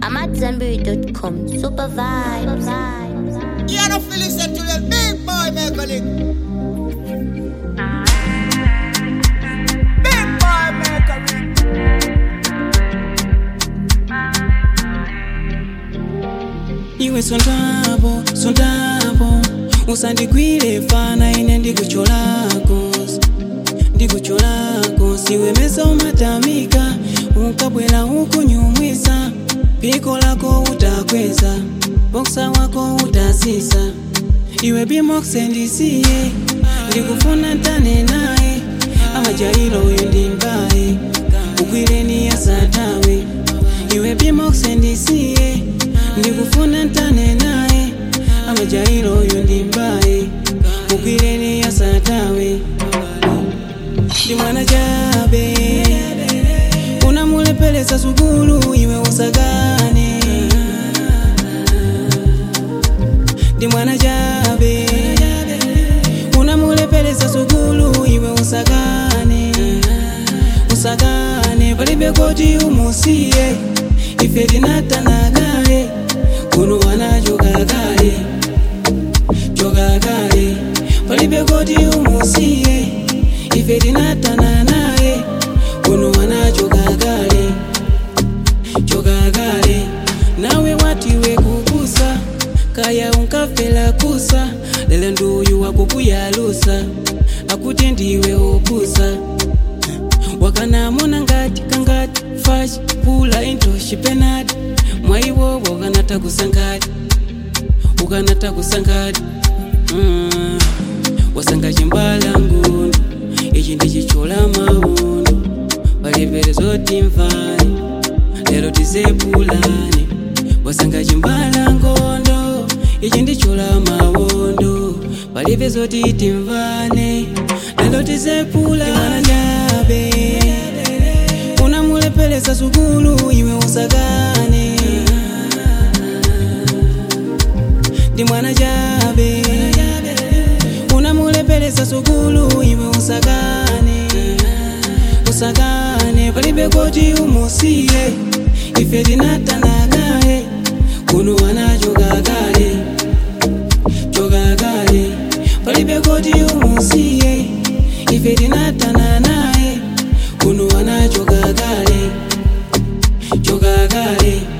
I'm at Zenberry.com. Super vibes. You don't feel listen to the big boy make a lick. Big boy make a lick. iwe sondapo sondapo usandigwire fana ine ndikucholako ndikucholako siwemeza umatamika ukabwera ukunyumwisa piko lako utakweza boksa wako utasisa iwe bimoksendisiye ndikufuna ntane naye amajairo uyu ndi mbaye ugwireni asatawe iwe bimoksendisiye ndikufuna ntane naye amajairo uyu ndi mbaye ugwireni asatawe ndi mwana chabe unamulepelesa sukulu iwe usakane ndi mwana chabe unamulepelesa sukulu iwe usakane usakane palibe koti umusiye ife tinatanakale kuno wanachokakale chokakale palibe koti umusiye ife tinatana naye kuno wanachokakale chokakale nawe watiwe kukusa kaya unkafela kusa lelo nduyu wakukuyalusa akuti ndiwe opusa wakanamona ngati kangati fashi pula into shipenati mwaiwo wakanata kusangati ukanata kusangati mm. wasanga chimbala ngundu ichi ndichichola maundu palipere zoti mvani lero tizepulani wasanga chimbala ngondo ichi ndichola maundu palibe zoti timvane lero tizepulani chabe unamulepelesa sukulu iwe usakane ndi mwana chabe unamulepelesa sukulu iwe usakane usakane palibe koti umusiye ife tinatanakaye kuno wanachokakale chokakale palibe koti umusiye ife tinatana naye kuno wanachokakale chokakale